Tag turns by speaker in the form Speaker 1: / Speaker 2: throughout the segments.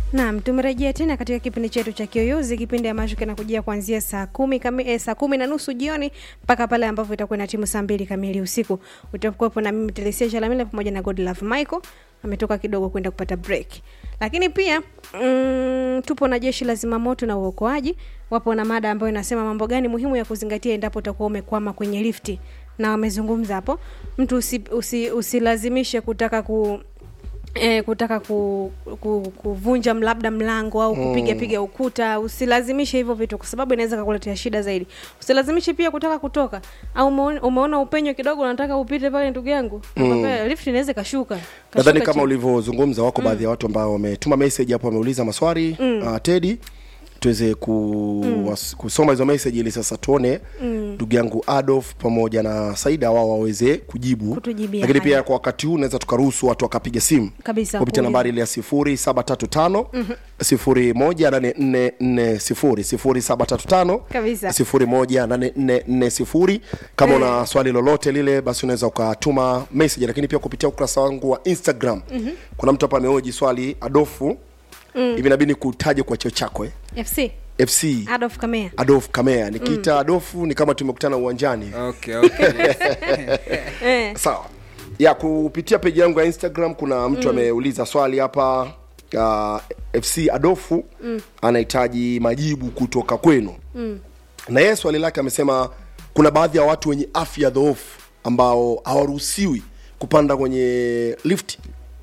Speaker 1: Naam, tumerejea tena katika kipindi chetu cha Kiyoyozi, kipindi ambacho kinakujia kuanzia saa kumi kami, eh, saa kumi na nusu jioni mpaka pale ambapo itakuwa na timu saa mbili kamili usiku. Utakuwepo na mimi Telesia Chalamila pamoja na Godlove Michael ametoka kidogo kwenda kupata break, lakini pia mm, tupo na jeshi la zimamoto na uokoaji. Wapo na mada ambayo inasema mambo gani muhimu ya kuzingatia endapo utakuwa umekwama kwenye lifti, na wamezungumza hapo, mtu usi, usi, usilazimishe kutaka ku E, kutaka ku, ku, kuvunja labda mlango au kupiga piga ukuta. Usilazimishe hivyo vitu, kwa sababu inaweza kukuletea shida zaidi. Usilazimishe pia kutaka kutoka au umeona, umeona upenyo kidogo unataka upite pale, ndugu yangu mm. lift inaweza kashuka,
Speaker 2: nadhani
Speaker 1: kashuka
Speaker 2: kama
Speaker 1: chini.
Speaker 2: ulivyozungumza wako baadhi ya watu ambao wametuma message hapo wameuliza maswali mm. uh, tedi tuweze ku, was, kusoma hizo message ili sasa tuone ndugu yangu Adolf pamoja na Saida wao waweze kujibu
Speaker 1: Kutujibia
Speaker 2: lakini
Speaker 1: haya.
Speaker 2: pia kwa wakati huu naweza tukaruhusu watu wakapiga simu
Speaker 1: Kabisa,
Speaker 2: kupitia
Speaker 1: kuuliza.
Speaker 2: nambari ile ya sifuri saba tatu tano sifuri moja nane nne nne sifuri sifuri saba tatu tano
Speaker 1: Kabisa.
Speaker 2: sifuri moja nane nne nne sifuri kama una swali lolote lile basi unaweza ukatuma message lakini pia kupitia ukurasa wangu wa instagram kuna mtu hapa ameoji swali adofu hivi inabidi kutaje kwa cheo chako eh?
Speaker 1: FC
Speaker 2: fc
Speaker 1: Adolf Kamea
Speaker 2: adolf kamea nikiita adofu ni kama tumekutana uwanjani
Speaker 3: okay, okay.
Speaker 1: eh,
Speaker 2: sawa ya kupitia peji yangu ya instagram kuna mtu ameuliza swali hapa uh, fc adofu anahitaji majibu kutoka kwenu na yeye swali lake amesema kuna baadhi ya watu wenye afya dhoofu ambao hawaruhusiwi kupanda kwenye lift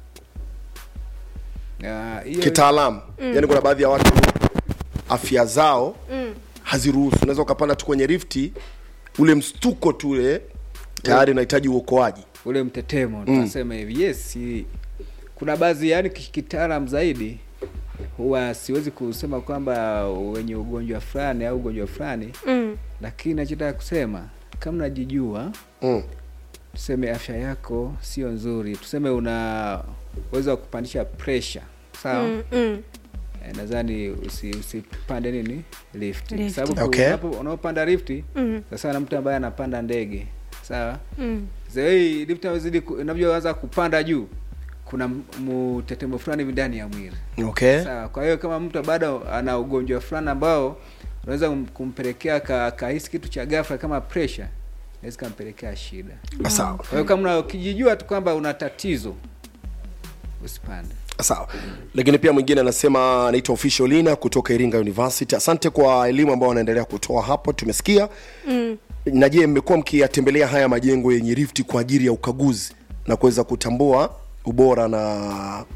Speaker 3: Ah, hiyo-
Speaker 2: kitaalamu yaani kuna baadhi ya watu afya zao haziruhusu unaweza ukapanda tu kwenye lifti ule mstuko tu ule tayari unahitaji uokoaji
Speaker 3: ule mtetemo tunasema hivi yes i- kuna baadhi yani ki- kitaalam zaidi huwa siwezi kusema kwamba wenye ugonjwa fulani au ugonjwa fulani
Speaker 1: mm,
Speaker 3: lakini nachotaka kusema kama unajijua
Speaker 2: mm.
Speaker 3: tuseme afya yako sio nzuri tuseme una uwezo wa kupandisha pressure sawa
Speaker 1: mm, mm.
Speaker 3: Eh, nadhani usi- usipande nini lift
Speaker 1: Lift.
Speaker 3: sababu
Speaker 2: Okay.
Speaker 3: unapo- unaopanda lifti
Speaker 1: Mm.
Speaker 3: sasa na mtu ambaye anapanda ndege sawa
Speaker 1: Mm.
Speaker 3: Sasa hii lift inavyozidi ku- inavyoanza kupanda juu kuna m- mtetemo fulani hivi ndani ya mwili
Speaker 2: okay
Speaker 3: sawa kwa hiyo kama mtu bado ana ugonjwa fulani ambao unaweza kum- kumpelekea ka- kahisi kitu cha ghafla kama pressure inaweza kampelekea shida
Speaker 2: sawa
Speaker 3: kwa hiyo kama una- ukijijua tu kwamba una tatizo usipande
Speaker 2: sawa lakini pia mwingine anasema anaitwa official lina kutoka iringa university asante kwa elimu ambao wanaendelea kutoa hapo tumesikia
Speaker 1: Mm.
Speaker 2: na je mmekuwa mkiyatembelea haya majengo yenye lifti kwa ajili ya ukaguzi na kuweza kutambua ubora na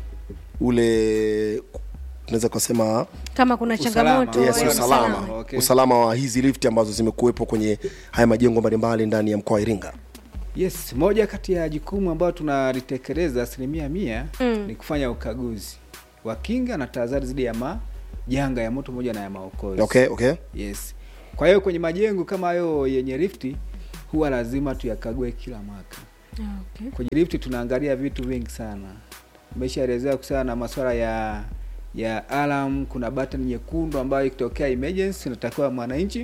Speaker 2: ule tunaweza kusema
Speaker 1: kama kuna
Speaker 3: Usalama.
Speaker 1: changamoto
Speaker 2: yes,
Speaker 1: ya
Speaker 2: usalama
Speaker 1: usalama.
Speaker 3: Okay.
Speaker 2: usalama wa hizi lifti ambazo zimekuwepo kwenye haya majengo mbalimbali ndani ya mkoa wa iringa
Speaker 3: yes moja kati ya jukumu ambayo tunalitekeleza asilimia mia
Speaker 1: Mm.
Speaker 3: ni kufanya ukaguzi wa kinga na tahadhari dhidi ya majanga ya moto pamoja na ya maokozi
Speaker 2: okay okay
Speaker 3: yes kwa hiyo kwenye majengo kama hayo yenye lifti huwa lazima tuyakague kila mwaka
Speaker 1: Okay.
Speaker 3: kwenye lifti tunaangalia vitu vingi sana umeshaelezea kuhusiana na masuala ya ya alarm kuna button nyekundu ambayo ikitokea emergency inatakiwa mwananchi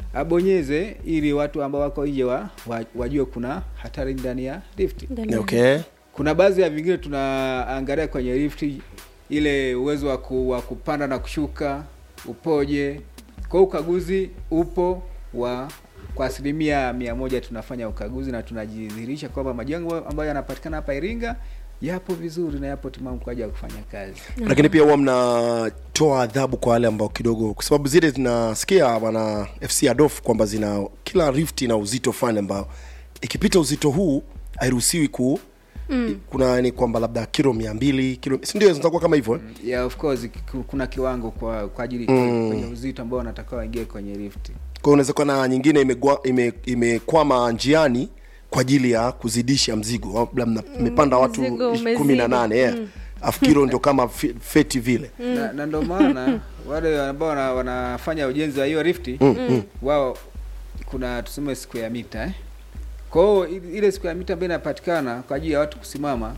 Speaker 3: abonyeze ili watu ambao wako nje wa, wa, wajue kuna hatari ndani ya lifti
Speaker 1: Ndani ya-
Speaker 2: okay
Speaker 3: kuna baadhi ya vingine tunaangalia kwenye lifti ile uwezo wa, ku, wa kupanda na kushuka upoje kwa hiyo ukaguzi upo wa kwa asilimia mia moja tunafanya ukaguzi na tunajidhihirisha kwamba majengo ambayo yanapatikana hapa iringa yapo vizuri na yapo timamu kwa ajili ya kufanya kazi
Speaker 2: lakini pia huwa mnatoa adhabu kwa wale ambao kidogo kwa sababu zile zinasikia bwana fc adof kwamba zina kila rift ina uzito fulani ambao ikipita uzito huu hairuhusiwi ku mm. kuna ni kwamba labda kilo mia mbili kilo sindio zitakuwa kama hivyo eh?
Speaker 3: yeah, of course ku- kuna kiwango kwa kwa ajili mm. kwenye uzito ambao wanatakiwa waingie kwenye lifti
Speaker 2: kwa hiyo unaweza kuwa na nyingine imegwa- ime- imekwama njiani kwa ajili ya kuzidisha mzigo labda mna- mmepanda watu
Speaker 1: mzigo
Speaker 2: ish- kumi na
Speaker 1: umezidi.
Speaker 2: nane yeah. afu kilo ndio kama fe- feti vile
Speaker 3: na, na ndo maana wale ambao wana, wanafanya ujenzi wa hiyo lifti wao kuna tuseme siku ya mita eh? kwa hiyo i- ile siku ya mita ambayo inapatikana kwa ajili ya watu kusimama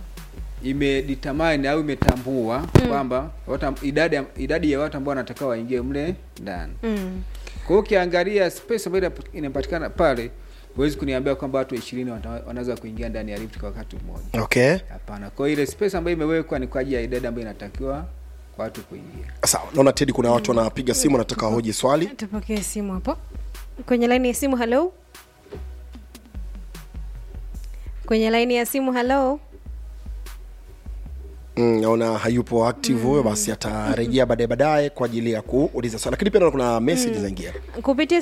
Speaker 3: imedetermine au imetambua kwamba watu am- idadi ya- idadi ya watu ambao wanatakiwa waingie mle ndani
Speaker 1: Mm.
Speaker 3: kwa hiyo ukiangalia space ambayo inap- inapatikana pale huwezi kuniambia kwamba watu ishirini wanaweza kuingia ndani ya lift kwa wakati mmoja
Speaker 2: okay
Speaker 3: hapana kwa hiyo ile space ambayo imewekwa ni kwa ajili ya idadi ambayo inatakiwa watu kuingia
Speaker 2: sawa naona tedi kuna watu wanapiga simu nataka hoji swali
Speaker 1: tupokee simu hapo kwenye laini ya simu halo kwenye laini ya simu halo
Speaker 2: Mm, naona hayupo active huyo basi atarejea baadaye baadaye kwa ajili ya kuuliza swali lakini pia naona kuna message zaingia
Speaker 1: kupitia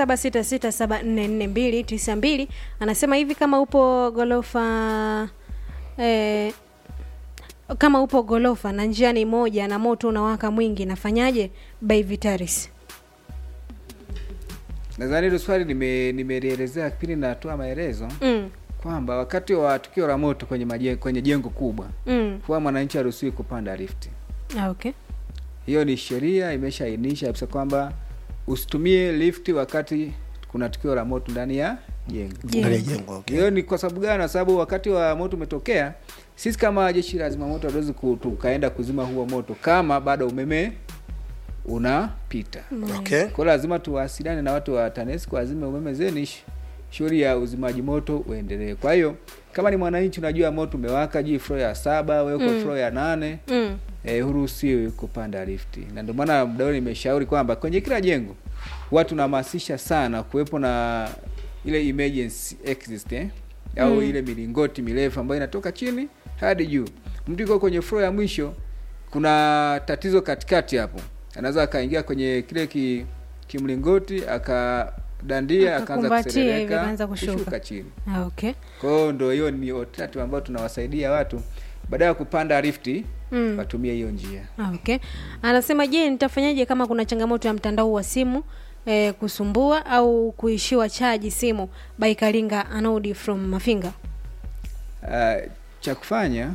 Speaker 1: 0766744292 anasema hivi kama upo gorofa eh, kama upo gorofa na njia ni moja na moto unawaka mwingi nafanyaje by vitaris
Speaker 3: nadhani hilo swali nime- nimelielezea kipindi natoa maelezo
Speaker 1: mm,
Speaker 3: kwamba wakati wa tukio la moto kwenye maje, kwenye jengo kubwa
Speaker 1: mm.
Speaker 3: huwa mwananchi haruhusiwi kupanda lifti
Speaker 1: Ah, okay
Speaker 3: hiyo ni sheria imeshaainisha kabisa kwamba usitumie lifti wakati kuna tukio la moto ndani ya jengo
Speaker 2: ndani ya jengo okay.
Speaker 3: hiyo ni kwa sababu gani kwa sababu wakati wa moto umetokea sisi kama jeshi la zimamoto hatuwezi ku- tukaenda kuzima huo moto kama bado umeme unapita
Speaker 2: okay.
Speaker 3: kwa hiyo lazima tuwasiliane na watu wa tanesco wazime umeme zeni sh- shughuli ya uzimaji moto uendelee kwa hiyo kama ni mwananchi unajua moto umewaka juu floor ya saba we uko
Speaker 1: Mm.
Speaker 3: floor ya nane
Speaker 1: mm.
Speaker 3: eh, huruhusiwi kupanda lifti na ndio maana mdao nimeshauri kwamba kwenye kila jengo watu tunahamasisha sana kuwepo na ile emergency exit eh? au
Speaker 1: Mm.
Speaker 3: ile milingoti mirefu ambayo inatoka chini hadi juu mtu yuko kwenye floor ya mwisho kuna tatizo katikati hapo anaweza akaingia kwenye kile ki, kimlingoti akadandia akaanza
Speaker 1: Akakumbatia hivi,
Speaker 3: kuserereka
Speaker 1: akaanza kushuka.
Speaker 3: kushuka chini
Speaker 1: Ah, okay
Speaker 3: kwa hiyo ndo hiyo ni alternative ambayo tunawasaidia watu baada ya kupanda lifti
Speaker 1: Mm.
Speaker 3: watumie hiyo njia
Speaker 1: Ah, okay anasema je nitafanyaje kama kuna changamoto ya mtandao wa simu eh, kusumbua au kuishiwa chaji simu by kalinga anodi from mafinga
Speaker 3: Uh, cha kufanya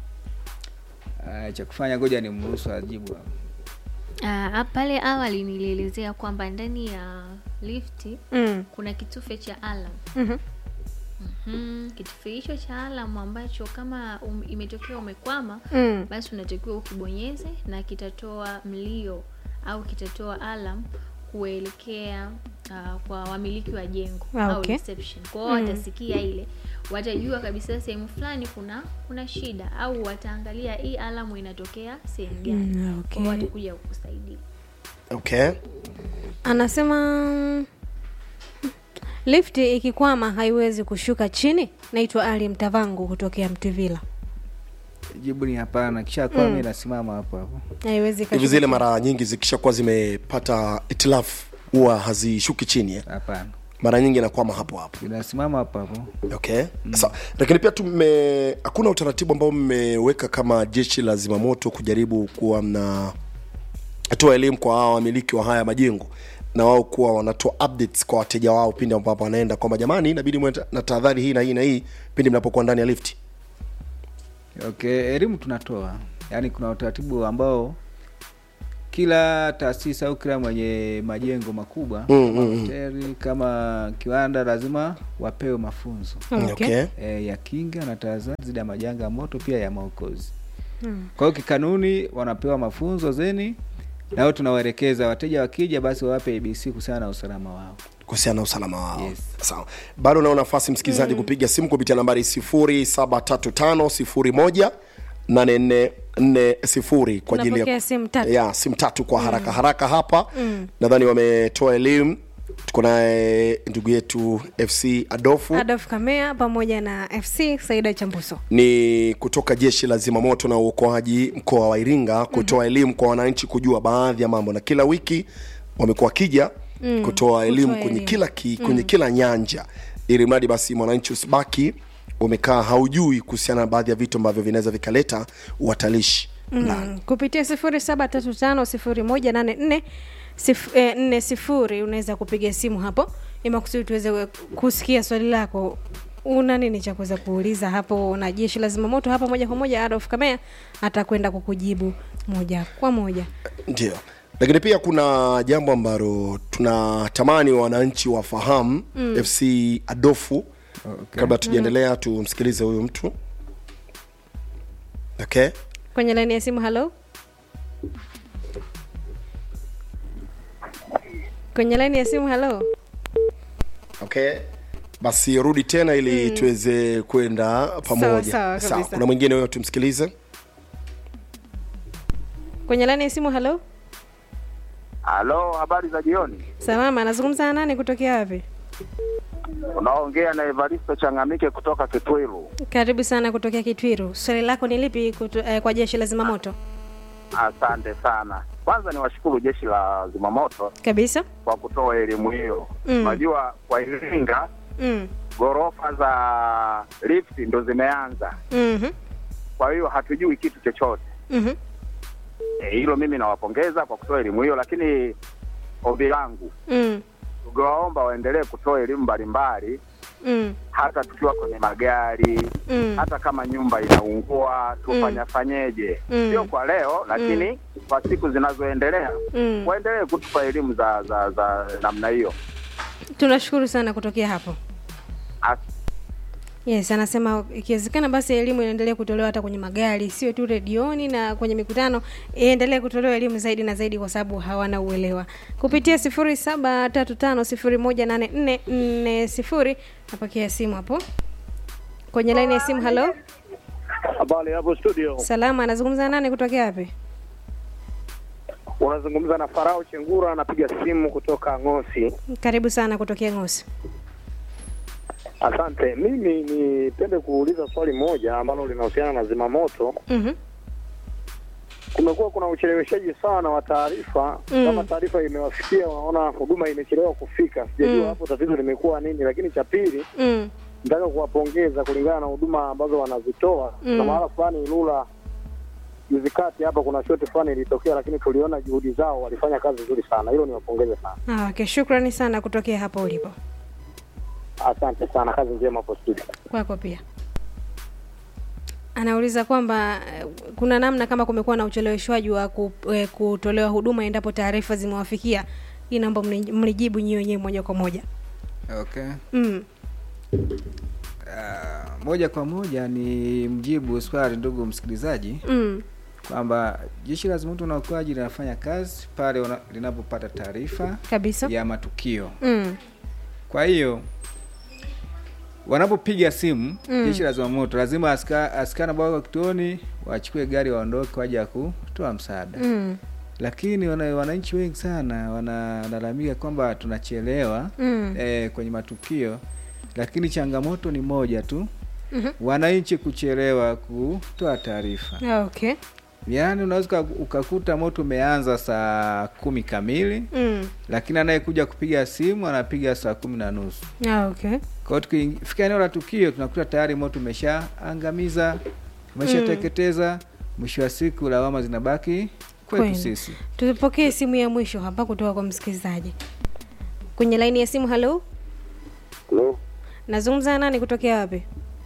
Speaker 3: uh, cha kufanya ngoja ni mruhusu ajibu hapo.
Speaker 4: Ah, pale awali nilielezea kwamba ndani ya lifti
Speaker 1: mm.
Speaker 4: kuna kitufe cha alam
Speaker 1: mm-hmm.
Speaker 4: mm, kitufe hicho cha alam ambacho kama um, imetokea umekwama
Speaker 1: mm.
Speaker 4: basi unatakiwa ukibonyeze na kitatoa mlio au kitatoa alam kuelekea uh, kwa wamiliki wa jengo
Speaker 1: Ah,
Speaker 4: au
Speaker 1: okay.
Speaker 4: reception kwao watasikia ile watajua kabisa sehemu fulani kuna kuna shida au wataangalia hii alamu inatokea sehemu gani
Speaker 1: Mm,
Speaker 4: mm,
Speaker 1: okay.
Speaker 4: okay. watakuja kukusaidia
Speaker 2: okay.
Speaker 1: anasema lifti ikikwama haiwezi kushuka chini naitwa ali mtavangu kutokea mtivila
Speaker 3: jibu ni hapana kisha kwame inasimama hapo hapo
Speaker 1: haiwezi
Speaker 2: hivi
Speaker 1: kashuka
Speaker 2: zile
Speaker 1: chini.
Speaker 2: mara nyingi zikishakuwa zimepata itilafu huwa hazishuki chini eh?
Speaker 3: hapana
Speaker 2: mara nyingi inakwama hapo hapo
Speaker 3: inasimama hapo hapo
Speaker 2: okay Sa, lakini pia tume hakuna utaratibu ambao mmeweka kama jeshi la zimamoto kujaribu kuwa mna toa elimu kwa hawa wamiliki wa haya majengo na wao kuwa wanatoa updates kwa wateja wao pindi ambapo wanaenda kwamba jamani inabidi mwe na tahadhari hii na hii na hii pindi mnapokuwa ndani ya lifti
Speaker 3: okay elimu tunatoa yaani kuna utaratibu ambao kila taasisi au kila mwenye majengo makubwa
Speaker 2: Mm,
Speaker 3: kama
Speaker 2: mm, mm.
Speaker 3: hoteli kama kiwanda lazima wapewe mafunzo
Speaker 1: okay.
Speaker 2: okay.
Speaker 3: e, ya kinga na tahadhari dhidi ya majanga ya moto pia ya maokozi
Speaker 1: Mm.
Speaker 3: kwa hiyo kikanuni wanapewa mafunzo zeni nao tunawaelekeza wateja wakija basi wawape abc kuhusiana na usalama wao
Speaker 2: kuhusiana na usalama wao
Speaker 3: Yes.
Speaker 2: sawa bado unao nafasi msikilizaji kupiga simu kupitia nambari 073501 8440 kwa ajili
Speaker 1: Tunapokea
Speaker 2: ya
Speaker 1: simu tatu.
Speaker 2: ya simu tatu kwa haraka haraka hapa nadhani wametoa elimu tuko naye ndugu yetu fc adofu
Speaker 1: adolf kamea pamoja na fc saida chambuso
Speaker 2: ni kutoka jeshi la zimamoto na uokoaji mkoa wa iringa kutoa elimu kwa wananchi kujua baadhi ya mambo na kila wiki wamekuwa wakija mm, kutoa elimu kwenye
Speaker 1: elimu.
Speaker 2: kila ki, kwenye kila nyanja ili mradi basi mwananchi usibaki umekaa haujui kuhusiana na baadhi ya vitu ambavyo vinaweza vikaleta uhatalishi ndani
Speaker 1: mm. kupitia sifuri saba tatu tano sifuri moja nane nne sif, eh, nne sifuri unaweza kupiga simu hapo imakusudi tuweze kusikia swali lako una nini cha kuweza kuuliza hapo na jeshi la zimamoto hapa moja kwa moja adolf kamea atakwenda kukujibu moja kwa moja
Speaker 2: ndio lakini pia kuna jambo ambalo tunatamani wananchi wafahamu mm. fc adofu
Speaker 3: okay.
Speaker 2: kabla tujaendelea tumsikilize huyu mtu okay
Speaker 1: kwenye laini ya simu halo kwenye laini ya simu halo
Speaker 2: okay basi rudi tena ili mm. tuweze kwenda pamoja
Speaker 1: sawa kabisa.
Speaker 2: kuna mwingine huyo tumsikilize
Speaker 1: kwenye laini ya simu halo
Speaker 5: Halo, habari za jioni.
Speaker 1: salama anazungumza na nani kutokea wapi
Speaker 5: Unaongea na Evaristo Changamike kutoka Kitwiru.
Speaker 1: karibu sana kutokea kitwiru swali lako ni lipi kutu, eh, kwa jeshi la zimamoto
Speaker 5: Asante sana. Kwanza niwashukuru jeshi la zimamoto
Speaker 1: kabisa
Speaker 5: kwa kutoa elimu hiyo.
Speaker 1: Mm.
Speaker 5: Unajua kwa Iringa
Speaker 1: mm.
Speaker 5: ghorofa za lift ndo zimeanza,
Speaker 1: mm-hmm.
Speaker 5: kwa hiyo hatujui kitu chochote.
Speaker 1: Mm-hmm.
Speaker 5: Eh, Hilo mimi nawapongeza kwa kutoa elimu hiyo, lakini ombi langu
Speaker 1: Mm.
Speaker 5: tungewaomba waendelee kutoa elimu mbalimbali,
Speaker 1: Mm.
Speaker 5: hata tukiwa kwenye magari
Speaker 1: Mm.
Speaker 5: hata kama nyumba inaungua tufanya fanyeje
Speaker 1: Mm.
Speaker 5: sio kwa leo lakini kwa siku zinazoendelea
Speaker 1: Mm.
Speaker 5: waendelee kutupa elimu za za za namna hiyo
Speaker 1: tunashukuru sana kutokea hapo
Speaker 5: As-
Speaker 1: yes anasema ikiwezekana basi elimu iendelee kutolewa hata kwenye magari sio tu redioni na kwenye mikutano iendelee kutolewa elimu zaidi na zaidi kwa sababu hawana uelewa kupitia sifuri saba tatu tano sifuri moja nane nne nne sifuri napokea simu hapo kwenye laini ya simu halo
Speaker 6: Habari hapo studio,
Speaker 1: salama anazungumza na nani kutokea wapi
Speaker 6: unazungumza na Farao Chengura, anapiga simu kutoka Ng'osi.
Speaker 1: karibu sana kutokea ngosi
Speaker 6: Asante. Mimi nipende kuuliza swali moja ambalo linahusiana na zimamoto.
Speaker 1: mm-hmm.
Speaker 6: Kumekuwa kuna ucheleweshaji sana wa taarifa
Speaker 1: Mm.
Speaker 6: kama taarifa imewafikia, unaona huduma imechelewa kufika. Sijajua
Speaker 1: Mm.
Speaker 6: hapo tatizo limekuwa nini, lakini cha pili
Speaker 1: mm.
Speaker 6: nataka kuwapongeza kulingana na huduma ambazo wanazitoa.
Speaker 1: Mm.
Speaker 6: Na mahala fulani Ilula juzi kati hapa kuna shoti fulani ilitokea, lakini tuliona juhudi zao, walifanya kazi nzuri sana. Hilo niwapongeze sana.
Speaker 1: Ah, okay shukrani sana kutokea hapo ulipo
Speaker 6: Asante sana, kazi njema hapo studio.
Speaker 1: kwako pia anauliza kwamba eh, kuna namna kama kumekuwa na ucheleweshwaji wa ku, eh, kutolewa huduma endapo taarifa zimewafikia hii naomba mni- mnijibu nyiwe wenyewe moja kwa moja
Speaker 3: okay
Speaker 1: mm.
Speaker 3: uh, moja kwa moja ni mjibu swali ndugu msikilizaji
Speaker 1: Mm.
Speaker 3: kwamba jeshi la zimamoto na uokoaji linafanya kazi pale wana- linapopata taarifa
Speaker 1: kabisa
Speaker 3: ya matukio
Speaker 1: mm.
Speaker 3: kwa hiyo wanapopiga simu
Speaker 1: Mm.
Speaker 3: jeshi la zimamoto lazima aska- askari ambao wako kituoni wachukue gari waondoke waje ya kutoa msaada
Speaker 1: Mm.
Speaker 3: lakini wana, wananchi wengi sana wanalalamika kwamba tunachelewa
Speaker 1: Mm.
Speaker 3: eh, kwenye matukio lakini changamoto ni moja tu
Speaker 1: Mhm.
Speaker 3: wananchi kuchelewa kutoa taarifa
Speaker 1: Ah, okay
Speaker 3: yaani unaweza uka- ukakuta moto umeanza saa kumi kamili
Speaker 1: mm.
Speaker 3: lakini anayekuja kupiga simu anapiga saa kumi na nusu
Speaker 1: ah, okay
Speaker 3: kwa hiyo tukifika eneo la tukio tunakuta tayari moto umeshaangamiza umeshateketeza mwisho wa siku lawama zinabaki kwetu
Speaker 1: Kweli.
Speaker 3: sisi
Speaker 1: tupokee simu ya mwisho hapa kutoka kwa msikilizaji kwenye laini ya simu halo
Speaker 7: Halo,
Speaker 1: nazungumza na nani kutokea wapi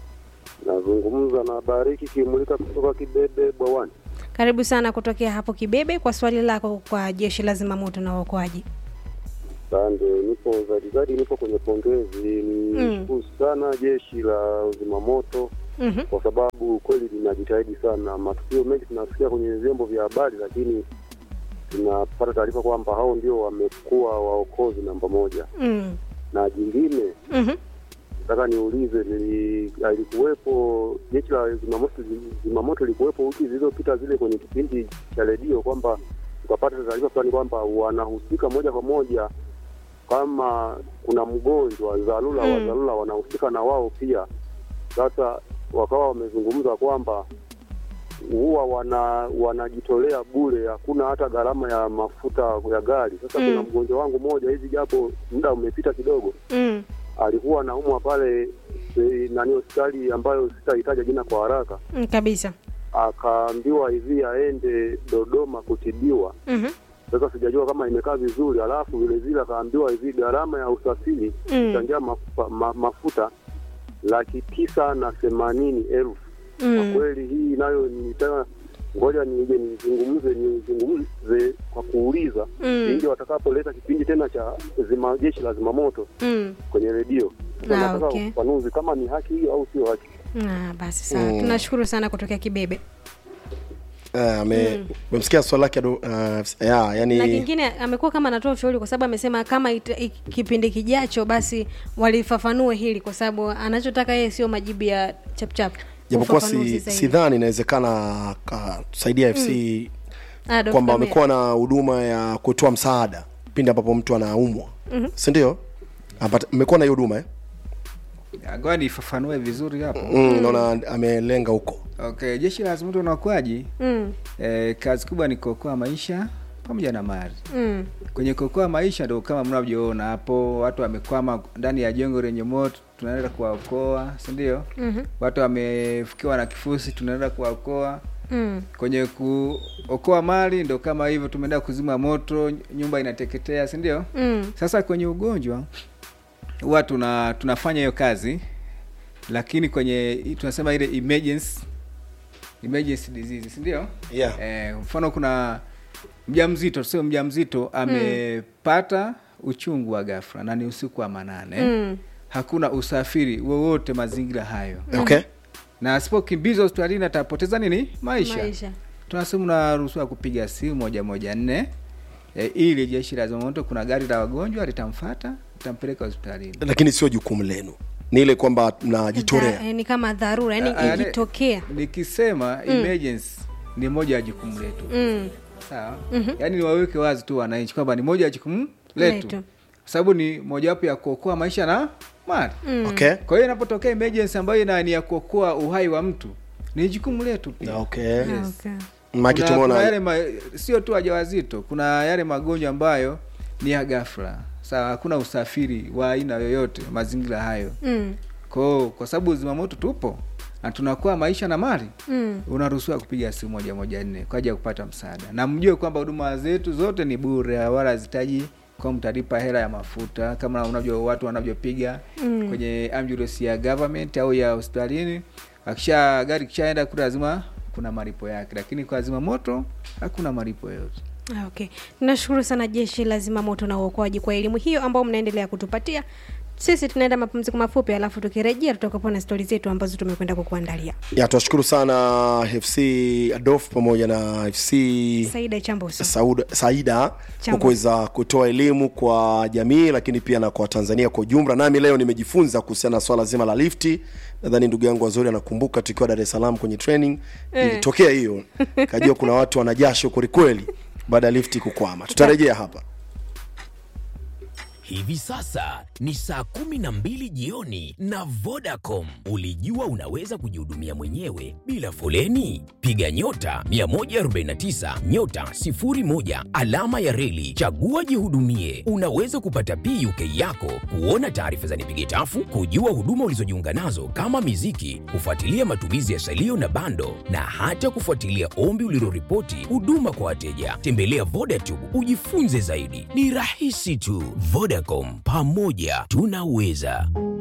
Speaker 7: nazungumza na Bariki Kimulika kutoka Kibebe Bwawani.
Speaker 1: karibu sana kutokea hapo kibebe kwa swali lako kwa jeshi la zimamoto na uokoaji
Speaker 7: Asante, nipo zadigadi, nipo kwenye pongezi. Nishukuru sana jeshi la zimamoto
Speaker 1: Mhm.
Speaker 7: kwa sababu kweli linajitahidi sana. Matukio mengi tunasikia kwenye vyombo vya habari, lakini tunapata taarifa kwamba hao ndio wamekuwa waokozi namba moja.
Speaker 1: Mm.
Speaker 7: Na jingine
Speaker 1: Mhm.
Speaker 7: nataka niulize, ni alikuwepo jeshi la zimamoto zimamoto likuwepo wiki zilizopita zile kwenye kipindi cha redio kwamba tukapata taarifa fulani kwamba wanahusika moja kwa moja kama kuna mgonjwa dharura wa
Speaker 1: Mm.
Speaker 7: dharura wanahusika na wao pia. Sasa wakawa wamezungumza kwamba huwa wana wanajitolea bure, hakuna hata gharama ya mafuta ya gari. Sasa
Speaker 1: Mm.
Speaker 7: kuna mgonjwa wangu mmoja hivi, japo muda umepita kidogo,
Speaker 1: Mm.
Speaker 7: alikuwa anaumwa pale e, nani hospitali ambayo sitahitaja jina kwa haraka,
Speaker 1: Mm, kabisa
Speaker 7: akaambiwa hivi aende Dodoma kutibiwa.
Speaker 1: Mhm.
Speaker 7: Sasa sijajua kama imekaa vizuri, alafu vile vile akaambiwa hivi gharama ya usafiri
Speaker 1: Mm.
Speaker 7: changia mafuta, ma, mafuta laki tisa na themanini elfu. Kwa
Speaker 1: Mm.
Speaker 7: kweli hii nayo nitaka ngoja nije nizungumze nizungumze kwa kuuliza
Speaker 1: Mm.
Speaker 7: ili watakapoleta kipindi tena cha zima jeshi la zimamoto
Speaker 1: Mm.
Speaker 7: kwenye redio Sasa
Speaker 1: Ah,
Speaker 7: nataka
Speaker 1: okay.
Speaker 7: ufafanuzi kama ni haki hiyo au sio haki.
Speaker 1: Ah, basi sawa
Speaker 2: Mm.
Speaker 1: tunashukuru sana kutokea kibebe
Speaker 2: Eh, ame- umemsikia swali lake ado- uh, ya,
Speaker 1: na
Speaker 2: yani
Speaker 1: kingine amekuwa kama anatoa ushauri kwa sababu amesema kama ita, i- kipindi kijacho basi walifafanue hili kwa sababu anachotaka yeye sio majibu ya chapchap
Speaker 2: japokuwa
Speaker 1: ufafanuzi
Speaker 2: si,
Speaker 1: zaidi.
Speaker 2: sidhani inawezekana tusaidia fc
Speaker 1: Ah, Dr.
Speaker 2: kwamba
Speaker 1: Mia.
Speaker 2: wamekuwa na huduma ya kutoa msaada pindi ambapo mtu anaumwa mm-hmm. sindio mmekuwa na hiyo huduma eh?
Speaker 3: ngoja nifafanue vizuri hapo
Speaker 2: mm, naona amelenga huko
Speaker 3: okay jeshi la zimamoto na uokoaji
Speaker 1: Mm,
Speaker 3: eh, kazi kubwa ni kuokoa maisha pamoja na mali
Speaker 1: mm,
Speaker 3: kwenye kuokoa maisha ndo kama mnavyoona hapo watu wamekwama ndani ya jengo lenye moto tunaenda kuwaokoa sindio
Speaker 1: mhm,
Speaker 3: watu wamefukiwa na kifusi tunaenda kuwaokoa
Speaker 1: mm,
Speaker 3: kwenye kuokoa mali ndo kama hivyo tumeenda kuzima moto nyumba inateketea sindio
Speaker 1: mm,
Speaker 3: sasa kwenye ugonjwa huwa tuna tunafanya hiyo kazi lakini kwenye tunasema ile emergency emergency disease sindio
Speaker 2: yeah.
Speaker 3: eh, mfano kuna mjamzito sio mjamzito amepata uchungu wa ghafla na ni usiku wa manane
Speaker 1: mm,
Speaker 3: hakuna usafiri wowote mazingira hayo
Speaker 2: okay
Speaker 3: na asipokimbizwa hospitalini atapoteza nini maisha,
Speaker 1: maisha
Speaker 3: tunasema unaruhusiwa kupiga simu moja moja nne e, ili jeshi la zimamoto kuna gari la wagonjwa litamfata litampeleka hospitalini
Speaker 2: lakini sio jukumu lenu ni ile kwamba mnajitolea
Speaker 1: Dha- eh, ni kama dharura
Speaker 3: Ah,
Speaker 1: yani
Speaker 3: yaani-
Speaker 1: ikitokea
Speaker 3: nikisema emergency ni moja ya jukumu letu
Speaker 1: mm,
Speaker 3: sawa yaani niwaweke wazi tu wananchi kwamba ni moja ya jukumu letu
Speaker 1: Letu.
Speaker 3: kwa sababu ni mojawapo ya kuokoa maisha na mali
Speaker 2: okay
Speaker 3: kwa hiyo inapotokea emergency ambayo ina- ni ya kuokoa uhai wa mtu ni jukumu letu pia
Speaker 2: okay
Speaker 1: okay.
Speaker 2: maki
Speaker 3: kuna, kuna
Speaker 2: tumeona
Speaker 3: yale ma, sio tu wajawazito kuna yale magonjwa ambayo ni ya ghafla sawa hakuna usafiri wa aina yoyote mazingira hayo
Speaker 1: mm,
Speaker 3: kwao kwa sababu zimamoto tupo na tunakuwa maisha na mali
Speaker 1: mm,
Speaker 3: unaruhusiwa kupiga simu moja moja nne kwa ajili ya kupata msaada na mjue kwamba huduma zetu zote ni bure wala hazitaji kwa mtalipa hela ya mafuta kama unavyo watu wanavyopiga mm. kwenye ambulance ya government au ya hospitalini akisha gari kishaenda kule lazima kuna malipo yake lakini kwa zimamoto hakuna malipo yoyote
Speaker 1: Ah, okay tunashukuru sana jeshi la zimamoto na uokoaji kwa elimu hiyo ambao mnaendelea kutupatia sisi tunaenda mapumziko mafupi alafu tukirejea tutakuwa na stori zetu ambazo tumekwenda kukuandalia
Speaker 2: ya tunashukuru sana fc adof pamoja na fc
Speaker 1: saida chamboso
Speaker 2: Sauda, saida kwa
Speaker 1: Chambo.
Speaker 2: kuweza kutoa elimu kwa jamii lakini pia na kwa tanzania kwa ujumla nami leo nimejifunza kuhusiana na swala zima la lifti nadhani ndugu yangu wazuri anakumbuka tukiwa dar es salaam kwenye training ilitokea hiyo kajua kuna watu wanajasho kwelikweli baada ya lifti kukwama tutarejea hapa
Speaker 8: Hivi sasa ni saa kumi na mbili jioni na Vodacom. Ulijua unaweza kujihudumia mwenyewe bila foleni? Piga nyota 149 nyota 01 alama ya reli, chagua jihudumie. Unaweza kupata PUK yako, kuona taarifa za nipige tafu, kujua huduma ulizojiunga nazo kama miziki, kufuatilia matumizi ya salio na bando, na hata kufuatilia ombi uliloripoti huduma kwa wateja. Tembelea Vodacom ujifunze zaidi, ni rahisi tu. Vodacom, pamoja tunaweza.